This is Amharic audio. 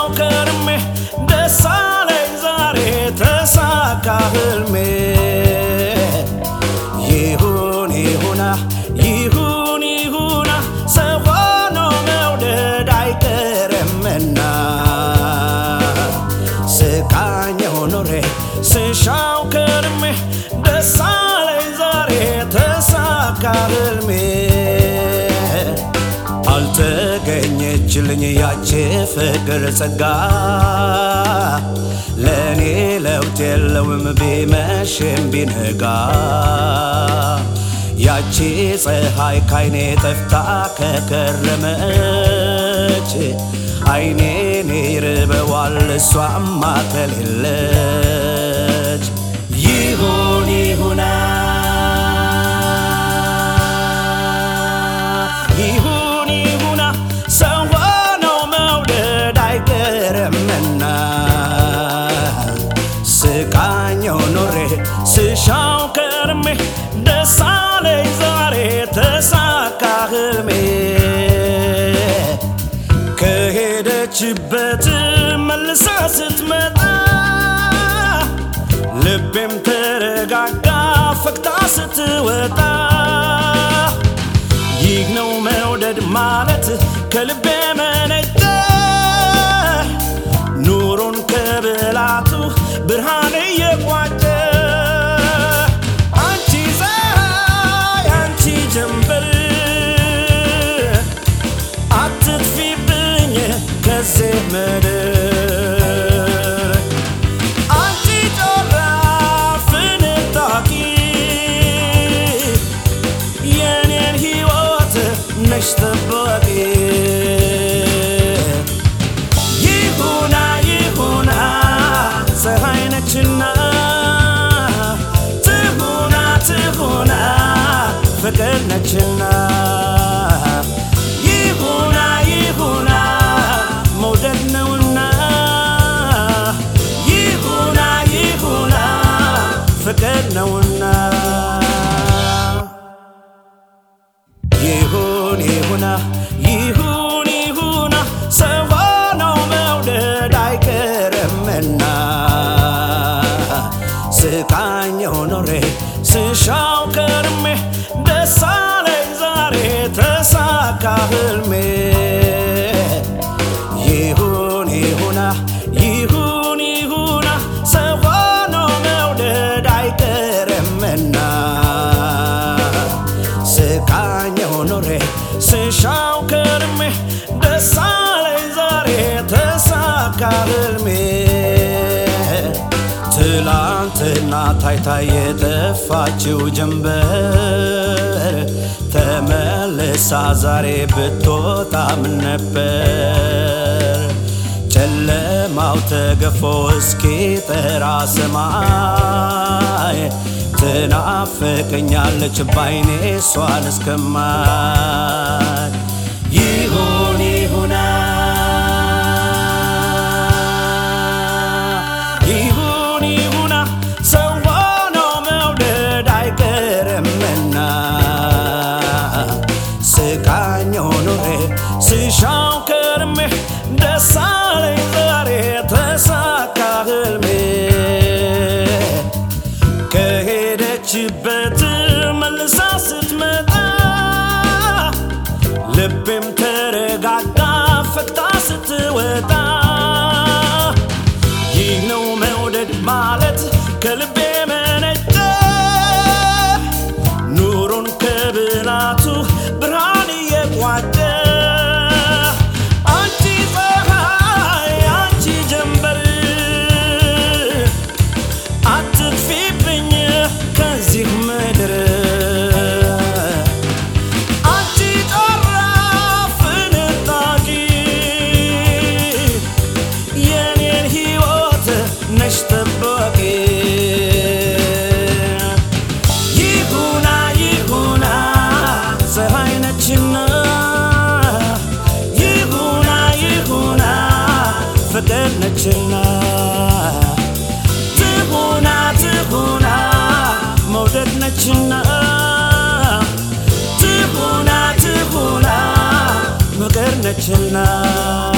ስሻው ከርሜ ደስ አለኝ ዛሬ ተሳካ ህልሜ ይሁን ይሁና ይሁን ይሁና ሰው ሆኖ መውደድ አይቀርምና ስቃኘው ኖሬ ስሻው ከርሜ ደስ አለኝ ዛሬ ተሳካ ህልሜ አልተገኘችልኝ ያቺ ፍቅር ጸጋ ለእኔ ለውጥ የለውም ቢመሽም ቢነጋ ያቺ ፀሐይ ካይኔ ጠፍታ ከከረመች አይኔን ይርበዋል እሷማ ከሌለች ይሁን ይሁና ይሁን ይሁና ሰው ሆኖ መውደድ አይቀርምና ስቃኘው ኖሬ ስሻው ከርሜ ደስ አለኝ ዛሬ ተሳካ ህልሜ ከሄደችበት መልሳ ስትመጣ ልቤም ተረጋጋ ፈክታ ስትወጣ ይህ ነው መውደድ ማለት ከልቤ መነጨ ኑሮን ከብላቱ ብርሃን እየቋጨ አንቺ ፀሐይ አንቺ ጀንበር አትጥፊብኝ ከዚህ ምድር አንቺ ጮራ ፍንጣቂ የኔን ሕይወት ነሽ ጠባቂ ይሁና ይሁና ፀሐይ ነችና ትሁና ትሁና ፍቅር ነችና ይሁና ይሁና መውደድ ነውና ይሁና ይሁና ፍቅር ነውና ይሁን ይሁና ይሁን ይሁና ሰው ሆኖ መውደድ አይቀርምና ስቃኘው ኖሬ ስሻው ከርሜ ደስ አለኝ ዛሬ ተሳካ ህልሜ ይሁን ይሁና ይሁን ይሁና ሰው ሆኖ መውደድ አይቀርምና ስቃኘው ኖሬ ስሻው ከርሜ ደስ አለኝ ዛሬ ተሳካ ህልሜ ትላንትና ታይታ የጠፋችው ጀንበር ተመልሳ ዛሬ ብትወጣ ምን ነበር ጨለማው ተገፎ እስኪ ጠራ ሰማይ ትናፍቀኛለች ባይኔ እሷን እስከማይ ይሁን ይሁና ይሁን ይሁና ሰው ሆኖ መውደድ አይቀርምና ስቃኘው ኖሬ ስሻው ከርሜ ደስ አለኝ ዛሬ ተሳካ ህልሜ ከሄደችበት መልሳ ስትመጣ ልቤም ተረጋጋ ፈክታ ስትወጣ ይህ ነው መውደድ ማለት ከልቤ መነጨ ኑሮን ከብላቱ ብርሃን እየቋጨ አንቺ ፀሐይ አንቺ ጀንበር አትጥፊብኝ ከዚህ ምድር አንቺ ጮራ ፍንጣቂ የኔን ሕይወት ነሽ ጠባቂ ይሁና ይሁና ፀሐይ ነችና ይሁና ይሁና ፍቅር ነችና ትሁና ትሁና መውደድ ነችና ትሁና ትሁና ፍቅር ነችና